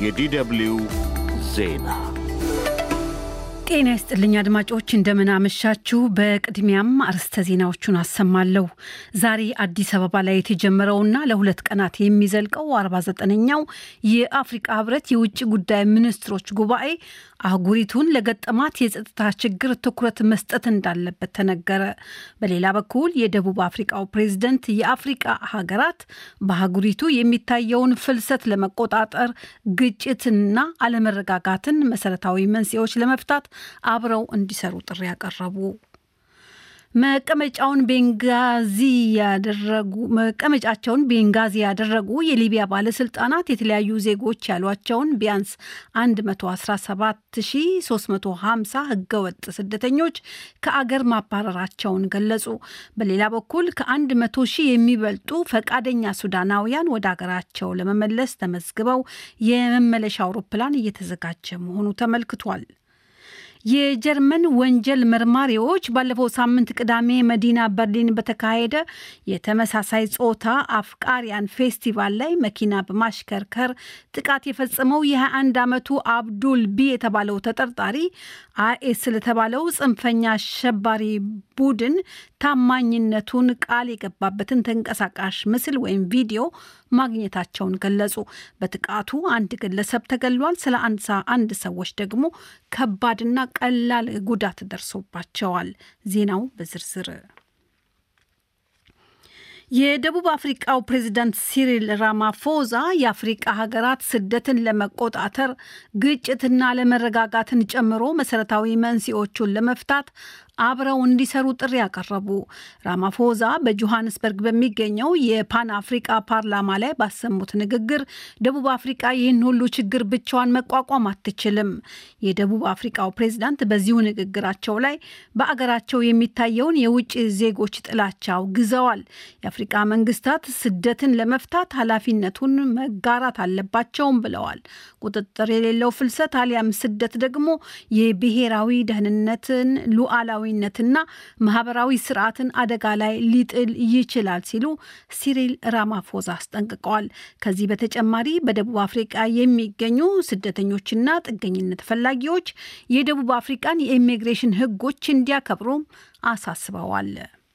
የዲደብልዩ ዜና ጤና ይስጥልኝ አድማጮች፣ እንደምን አመሻችሁ። በቅድሚያም አርዕስተ ዜናዎቹን አሰማለሁ። ዛሬ አዲስ አበባ ላይ የተጀመረውና ለሁለት ቀናት የሚዘልቀው 49ኛው የአፍሪቃ ህብረት የውጭ ጉዳይ ሚኒስትሮች ጉባኤ አህጉሪቱን ለገጠማት የጸጥታ ችግር ትኩረት መስጠት እንዳለበት ተነገረ። በሌላ በኩል የደቡብ አፍሪቃው ፕሬዝደንት የአፍሪቃ ሀገራት በአህጉሪቱ የሚታየውን ፍልሰት ለመቆጣጠር ግጭትና አለመረጋጋትን መሰረታዊ መንስኤዎች ለመፍታት አብረው እንዲሰሩ ጥሪ ያቀረቡ መቀመጫውን ቤንጋዚ ያደረጉ መቀመጫቸውን ቤንጋዚ ያደረጉ የሊቢያ ባለስልጣናት የተለያዩ ዜጎች ያሏቸውን ቢያንስ 117350 ህገወጥ ስደተኞች ከአገር ማባረራቸውን ገለጹ። በሌላ በኩል ከ100 ሺህ የሚበልጡ ፈቃደኛ ሱዳናውያን ወደ አገራቸው ለመመለስ ተመዝግበው የመመለሻ አውሮፕላን እየተዘጋጀ መሆኑ ተመልክቷል። የጀርመን ወንጀል መርማሪዎች ባለፈው ሳምንት ቅዳሜ መዲና በርሊን በተካሄደ የተመሳሳይ ጾታ አፍቃሪያን ፌስቲቫል ላይ መኪና በማሽከርከር ጥቃት የፈጸመው የ21 ዓመቱ አብዱል ቢ የተባለው ተጠርጣሪ አይኤስ ለተባለው ጽንፈኛ አሸባሪ ቡድን ታማኝነቱን ቃል የገባበትን ተንቀሳቃሽ ምስል ወይም ቪዲዮ ማግኘታቸውን ገለጹ። በጥቃቱ አንድ ግለሰብ ተገሏል። ስለ አንድ ሰዎች ደግሞ ከባድና ቀላል ጉዳት ደርሶባቸዋል። ዜናው በዝርዝር የደቡብ አፍሪቃው ፕሬዚዳንት ሲሪል ራማፎዛ የአፍሪቃ ሀገራት ስደትን ለመቆጣጠር ግጭትና አለመረጋጋትን ጨምሮ መሰረታዊ መንስኤዎቹን ለመፍታት አብረው እንዲሰሩ ጥሪ ያቀረቡ። ራማፎዛ በጆሃንስበርግ በሚገኘው የፓን አፍሪቃ ፓርላማ ላይ ባሰሙት ንግግር ደቡብ አፍሪቃ ይህን ሁሉ ችግር ብቻዋን መቋቋም አትችልም። የደቡብ አፍሪቃው ፕሬዝዳንት በዚሁ ንግግራቸው ላይ በአገራቸው የሚታየውን የውጭ ዜጎች ጥላቻ አውግዘዋል። የአፍሪቃ መንግስታት ስደትን ለመፍታት ኃላፊነቱን መጋራት አለባቸውም ብለዋል። ቁጥጥር የሌለው ፍልሰት አሊያም ስደት ደግሞ የብሔራዊ ደህንነትን ሉዓላዊ ነትና ማህበራዊ ስርዓትን አደጋ ላይ ሊጥል ይችላል ሲሉ ሲሪል ራማፎዛ አስጠንቅቀዋል። ከዚህ በተጨማሪ በደቡብ አፍሪቃ የሚገኙ ስደተኞችና ጥገኝነት ፈላጊዎች የደቡብ አፍሪቃን የኢሚግሬሽን ሕጎች እንዲያከብሩም አሳስበዋል።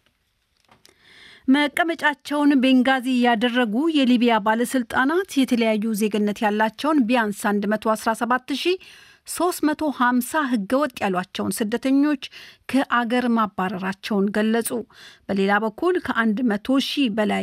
መቀመጫቸውን ቤንጋዚ ያደረጉ የሊቢያ ባለስልጣናት የተለያዩ ዜግነት ያላቸውን ቢያንስ 117 ሺህ 350 ህገወጥ ያሏቸውን ስደተኞች ከአገር ማባረራቸውን ገለጹ። በሌላ በኩል ከ100 ሺህ በላይ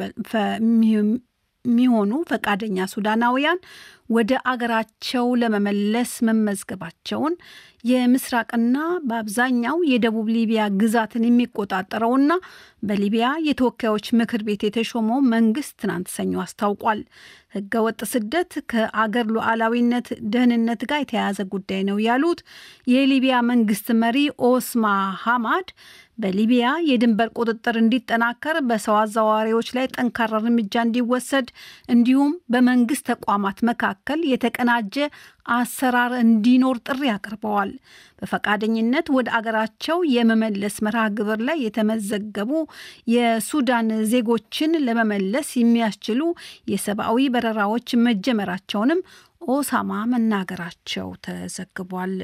የሚሆኑ ፈቃደኛ ሱዳናውያን ወደ አገራቸው ለመመለስ መመዝገባቸውን የምስራቅና በአብዛኛው የደቡብ ሊቢያ ግዛትን የሚቆጣጠረውና በሊቢያ የተወካዮች ምክር ቤት የተሾመው መንግስት ትናንት ሰኞ አስታውቋል። ህገወጥ ስደት ከአገር ሉዓላዊነት ደህንነት ጋር የተያያዘ ጉዳይ ነው ያሉት የሊቢያ መንግስት መሪ ኦስማ ሐማድ በሊቢያ የድንበር ቁጥጥር እንዲጠናከር፣ በሰው አዘዋዋሪዎች ላይ ጠንካራ እርምጃ እንዲወሰድ እንዲሁም በመንግስት ተቋማት መካከል የተቀናጀ አሰራር እንዲኖር ጥሪ አቅርበዋል። በፈቃደኝነት ወደ አገራቸው የመመለስ መርሃ ግብር ላይ የተመዘገቡ የሱዳን ዜጎችን ለመመለስ የሚያስችሉ የሰብአዊ በረራዎች መጀመራቸውንም ኦሳማ መናገራቸው ተዘግቧል።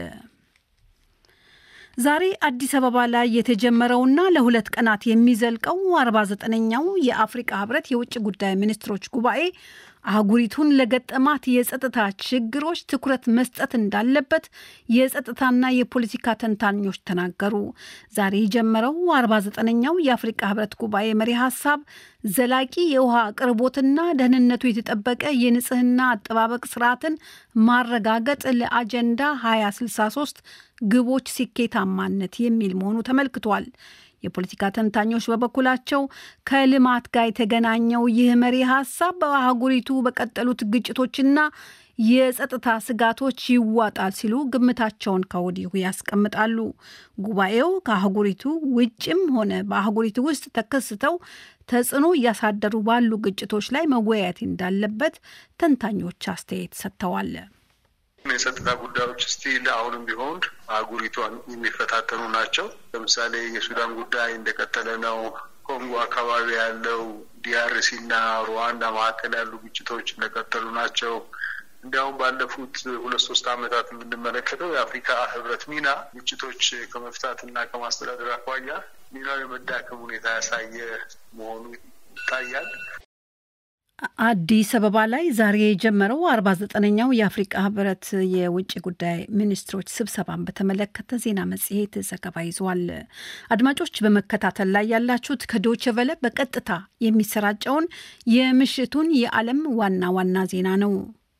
ዛሬ አዲስ አበባ ላይ የተጀመረውና ለሁለት ቀናት የሚዘልቀው 49ኛው የአፍሪቃ ህብረት የውጭ ጉዳይ ሚኒስትሮች ጉባኤ አህጉሪቱን ለገጠማት የጸጥታ ችግሮች ትኩረት መስጠት እንዳለበት የጸጥታና የፖለቲካ ተንታኞች ተናገሩ። ዛሬ የጀመረው 49ኛው የአፍሪቃ ህብረት ጉባኤ መሪ ሀሳብ ዘላቂ የውሃ አቅርቦትና ደህንነቱ የተጠበቀ የንጽህና አጠባበቅ ስርዓትን ማረጋገጥ ለአጀንዳ 2063 ግቦች ስኬታማነት የሚል መሆኑ ተመልክቷል። የፖለቲካ ተንታኞች በበኩላቸው ከልማት ጋር የተገናኘው ይህ መሪ ሀሳብ በአህጉሪቱ በቀጠሉት ግጭቶችና የጸጥታ ስጋቶች ይዋጣል ሲሉ ግምታቸውን ከወዲሁ ያስቀምጣሉ። ጉባኤው ከአህጉሪቱ ውጭም ሆነ በአህጉሪቱ ውስጥ ተከስተው ተጽዕኖ እያሳደሩ ባሉ ግጭቶች ላይ መወያየት እንዳለበት ተንታኞች አስተያየት ሰጥተዋል። የጸጥታ ጉዳዮች ስቲል አሁንም ቢሆን አህጉሪቷን የሚፈታተኑ ናቸው። ለምሳሌ የሱዳን ጉዳይ እንደቀጠለ ነው። ኮንጎ አካባቢ ያለው ዲአርሲ እና ሩዋንዳ መካከል ያሉ ግጭቶች እንደቀጠሉ ናቸው። እንዲያውም ባለፉት ሁለት ሶስት ዓመታት የምንመለከተው የአፍሪካ ህብረት ሚና ግጭቶች ከመፍታት እና ከማስተዳደር አኳያ ሚናው የመዳከም ሁኔታ ያሳየ መሆኑ ይታያል። አዲስ አበባ ላይ ዛሬ የጀመረው አርባ ዘጠነኛው የአፍሪቃ ህብረት የውጭ ጉዳይ ሚኒስትሮች ስብሰባን በተመለከተ ዜና መጽሔት ዘገባ ይዟል። አድማጮች በመከታተል ላይ ያላችሁት ከዶቼ ቨለ በቀጥታ የሚሰራጨውን የምሽቱን የዓለም ዋና ዋና ዜና ነው።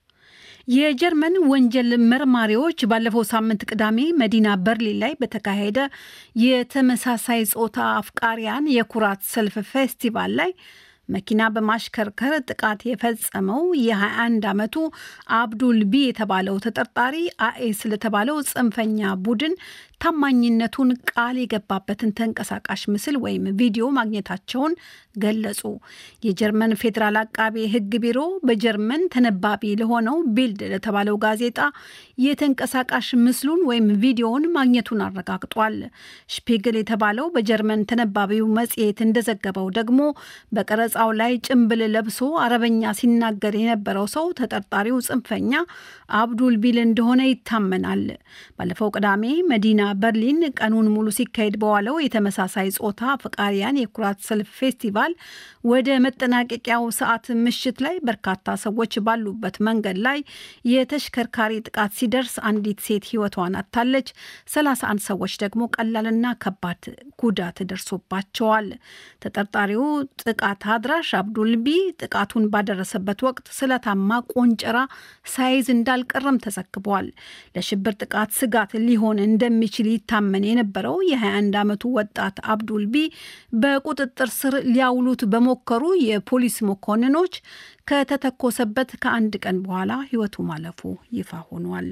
የጀርመን ወንጀል መርማሪዎች ባለፈው ሳምንት ቅዳሜ መዲና በርሊን ላይ በተካሄደ የተመሳሳይ ጾታ አፍቃሪያን የኩራት ሰልፍ ፌስቲቫል ላይ መኪና በማሽከርከር ጥቃት የፈጸመው የ21 ዓመቱ አብዱል ቢ የተባለው ተጠርጣሪ አኤስ ለተባለው ጽንፈኛ ቡድን ታማኝነቱን ቃል የገባበትን ተንቀሳቃሽ ምስል ወይም ቪዲዮ ማግኘታቸውን ገለጹ። የጀርመን ፌዴራል አቃቤ ሕግ ቢሮ በጀርመን ተነባቢ ለሆነው ቢልድ ለተባለው ጋዜጣ የተንቀሳቃሽ ምስሉን ወይም ቪዲዮውን ማግኘቱን አረጋግጧል። ሽፒግል የተባለው በጀርመን ተነባቢው መጽሔት እንደዘገበው ደግሞ በቀረጻው ላይ ጭንብል ለብሶ አረበኛ ሲናገር የነበረው ሰው ተጠርጣሪው ጽንፈኛ አብዱል ቢል እንደሆነ ይታመናል። ባለፈው ቅዳሜ መዲና በርሊን ቀኑን ሙሉ ሲካሄድ በዋለው የተመሳሳይ ጾታ ፈቃሪያን የኩራት ሰልፍ ፌስቲቫል ወደ መጠናቀቂያው ሰዓት ምሽት ላይ በርካታ ሰዎች ባሉበት መንገድ ላይ የተሽከርካሪ ጥቃት ሲደርስ አንዲት ሴት ሕይወቷን አጥታለች። 31 ሰዎች ደግሞ ቀላልና ከባድ ጉዳት ደርሶባቸዋል። ተጠርጣሪው ጥቃት አድራሽ አብዱልቢ ጥቃቱን ባደረሰበት ወቅት ስለታማ ቆንጨራ ሳይዝ እንዳልቀረም ተዘግቧል። ለሽብር ጥቃት ስጋት ሊሆን እንደሚችል ይታመን የነበረው የ21 ዓመቱ ወጣት አብዱልቢ በቁጥጥር ስር ሊያውሉት በሞከሩ የፖሊስ መኮንኖች ከተተኮሰበት ከአንድ ቀን በኋላ ሕይወቱ ማለፉ ይፋ ሆኗል።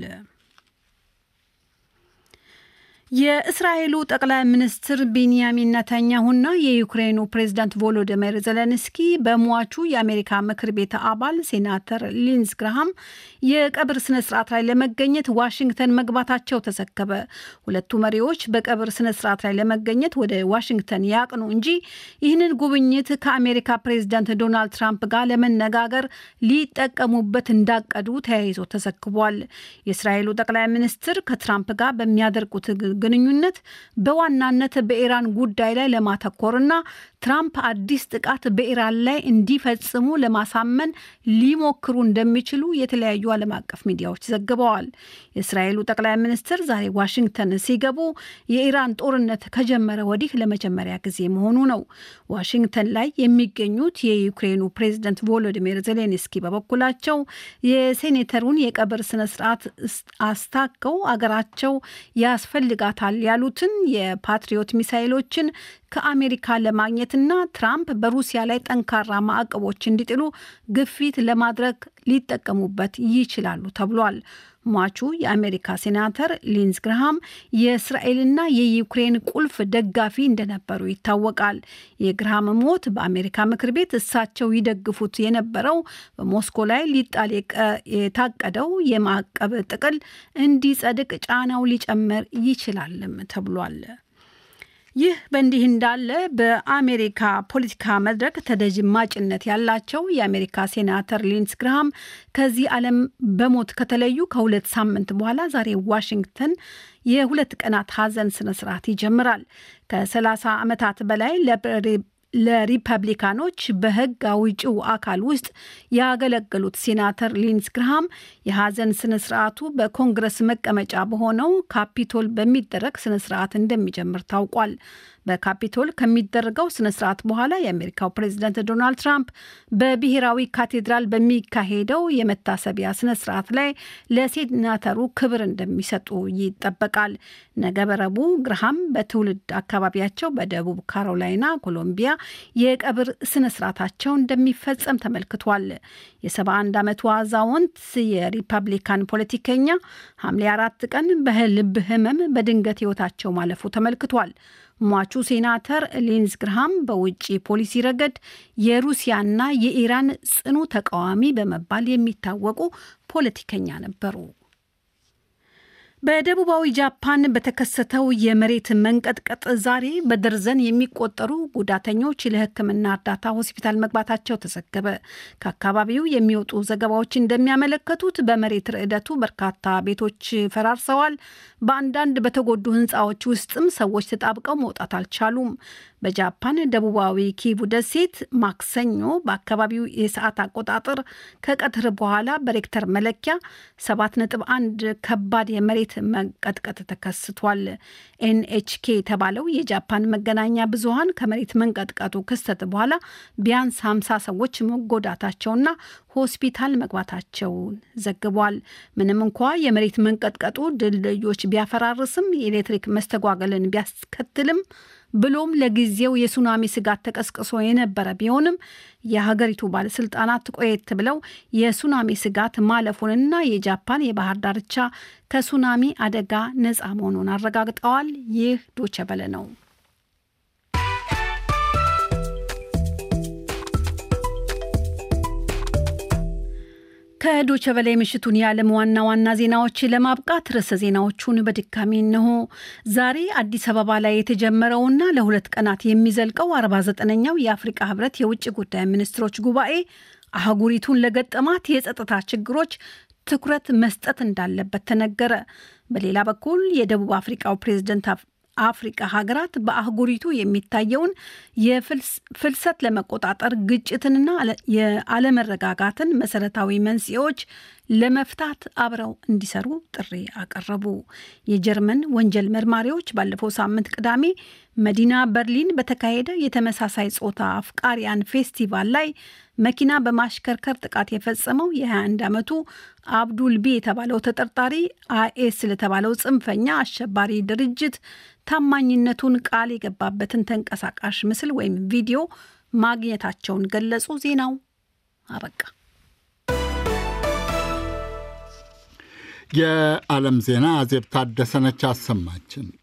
የእስራኤሉ ጠቅላይ ሚኒስትር ቢንያሚን ነታንያሁና የዩክሬኑ ፕሬዝዳንት ቮሎዲሚር ዘለንስኪ በሟቹ የአሜሪካ ምክር ቤት አባል ሴናተር ሊንዝ ግርሃም የቀብር ስነ ስርዓት ላይ ለመገኘት ዋሽንግተን መግባታቸው ተዘገበ። ሁለቱ መሪዎች በቀብር ስነ ስርዓት ላይ ለመገኘት ወደ ዋሽንግተን ያቅኑ እንጂ ይህንን ጉብኝት ከአሜሪካ ፕሬዝዳንት ዶናልድ ትራምፕ ጋር ለመነጋገር ሊጠቀሙበት እንዳቀዱ ተያይዞ ተዘግቧል። የእስራኤሉ ጠቅላይ ሚኒስትር ከትራምፕ ጋር በሚያደርጉት ግንኙነት በዋናነት በኢራን ጉዳይ ላይ ለማተኮርና ትራምፕ አዲስ ጥቃት በኢራን ላይ እንዲፈጽሙ ለማሳመን ሊሞክሩ እንደሚችሉ የተለያዩ ዓለም አቀፍ ሚዲያዎች ዘግበዋል። የእስራኤሉ ጠቅላይ ሚኒስትር ዛሬ ዋሽንግተን ሲገቡ የኢራን ጦርነት ከጀመረ ወዲህ ለመጀመሪያ ጊዜ መሆኑ ነው። ዋሽንግተን ላይ የሚገኙት የዩክሬኑ ፕሬዝደንት ቮሎዲሚር ዜሌንስኪ በበኩላቸው የሴኔተሩን የቀብር ስነስርዓት አስታከው አገራቸው ያስፈልጋታል ያሉትን የፓትሪዮት ሚሳይሎችን ከአሜሪካ ለማግኘትና ትራምፕ በሩሲያ ላይ ጠንካራ ማዕቀቦች እንዲጥሉ ግፊት ለማድረግ ሊጠቀሙበት ይችላሉ ተብሏል። ሟቹ የአሜሪካ ሴናተር ሊንዝ ግርሃም የእስራኤልና የዩክሬን ቁልፍ ደጋፊ እንደነበሩ ይታወቃል። የግርሃም ሞት በአሜሪካ ምክር ቤት እሳቸው ይደግፉት የነበረው በሞስኮ ላይ ሊጣል የታቀደው የማዕቀብ ጥቅል እንዲጸድቅ ጫናው ሊጨምር ይችላልም ተብሏል። ይህ በእንዲህ እንዳለ በአሜሪካ ፖለቲካ መድረክ ተደማጭነት ያላቸው የአሜሪካ ሴናተር ሊንስ ግርሃም ከዚህ ዓለም በሞት ከተለዩ ከሁለት ሳምንት በኋላ ዛሬ ዋሽንግተን የሁለት ቀናት ሐዘን ስነስርዓት ይጀምራል። ከ30 ዓመታት በላይ ለሪፐብሊካኖች በሕግ አውጪው አካል ውስጥ ያገለገሉት ሴናተር ሊንስ ግርሃም የሐዘን ስነስርዓቱ በኮንግረስ መቀመጫ በሆነው ካፒቶል በሚደረግ ስነስርዓት እንደሚጀምር ታውቋል። በካፒቶል ከሚደረገው ስነስርዓት በኋላ የአሜሪካው ፕሬዚደንት ዶናልድ ትራምፕ በብሔራዊ ካቴድራል በሚካሄደው የመታሰቢያ ስነስርዓት ላይ ለሴናተሩ ክብር እንደሚሰጡ ይጠበቃል። ነገ በረቡዕ ግርሃም በትውልድ አካባቢያቸው በደቡብ ካሮላይና ኮሎምቢያ የቀብር ስነስርዓታቸው እንደሚፈጸም ተመልክቷል። የ71 ዓመቱ አዛውንት የሪፐብሊካን ፖለቲከኛ ሐምሌ አራት ቀን በልብ ህመም በድንገት ህይወታቸው ማለፉ ተመልክቷል። ሟቹ ሴናተር ሊንዝ ግርሃም በውጭ ፖሊሲ ረገድ የሩሲያና የኢራን ጽኑ ተቃዋሚ በመባል የሚታወቁ ፖለቲከኛ ነበሩ። በደቡባዊ ጃፓን በተከሰተው የመሬት መንቀጥቀጥ ዛሬ በደርዘን የሚቆጠሩ ጉዳተኞች ለሕክምና እርዳታ ሆስፒታል መግባታቸው ተዘገበ። ከአካባቢው የሚወጡ ዘገባዎች እንደሚያመለከቱት በመሬት ርዕደቱ በርካታ ቤቶች ፈራርሰዋል። በአንዳንድ በተጎዱ ሕንፃዎች ውስጥም ሰዎች ተጣብቀው መውጣት አልቻሉም። በጃፓን ደቡባዊ ኪቡ ደሴት ማክሰኞ በአካባቢው የሰዓት አቆጣጠር ከቀትር በኋላ በሬክተር መለኪያ 7.1 ከባድ የመሬት መንቀጥቀጥ ተከስቷል። ኤንኤችኬ የተባለው የጃፓን መገናኛ ብዙኃን ከመሬት መንቀጥቀጡ ክስተት በኋላ ቢያንስ 50 ሰዎች መጎዳታቸውና ሆስፒታል መግባታቸውን ዘግቧል። ምንም እንኳ የመሬት መንቀጥቀጡ ድልድዮች ቢያፈራርስም የኤሌክትሪክ መስተጓገልን ቢያስከትልም ብሎም ለጊዜው የሱናሚ ስጋት ተቀስቅሶ የነበረ ቢሆንም የሀገሪቱ ባለስልጣናት ቆየት ብለው የሱናሚ ስጋት ማለፉንና የጃፓን የባህር ዳርቻ ከሱናሚ አደጋ ነፃ መሆኑን አረጋግጠዋል። ይህ ዶቸበለ ነው። ከዶቸ በላይ ምሽቱን የዓለም ዋና ዋና ዜናዎች ለማብቃት ርዕሰ ዜናዎቹን በድጋሚ እንሆ። ዛሬ አዲስ አበባ ላይ የተጀመረውና ለሁለት ቀናት የሚዘልቀው 49ኛው የአፍሪቃ ህብረት የውጭ ጉዳይ ሚኒስትሮች ጉባኤ አህጉሪቱን ለገጠማት የጸጥታ ችግሮች ትኩረት መስጠት እንዳለበት ተነገረ። በሌላ በኩል የደቡብ አፍሪቃው ፕሬዝደንት አፍሪቃ ሀገራት በአህጉሪቱ የሚታየውን የፍልሰት ለመቆጣጠር ግጭትንና የአለመረጋጋትን መሰረታዊ መንስኤዎች ለመፍታት አብረው እንዲሰሩ ጥሪ አቀረቡ። የጀርመን ወንጀል መርማሪዎች ባለፈው ሳምንት ቅዳሜ መዲና በርሊን በተካሄደ የተመሳሳይ ጾታ አፍቃሪያን ፌስቲቫል ላይ መኪና በማሽከርከር ጥቃት የፈጸመው የ21 ዓመቱ አብዱልቢ የተባለው ተጠርጣሪ አይኤስ ለተባለው ጽንፈኛ አሸባሪ ድርጅት ታማኝነቱን ቃል የገባበትን ተንቀሳቃሽ ምስል ወይም ቪዲዮ ማግኘታቸውን ገለጹ። ዜናው አበቃ። የዓለም ዜና አዜብ ታደሰነች አሰማችን።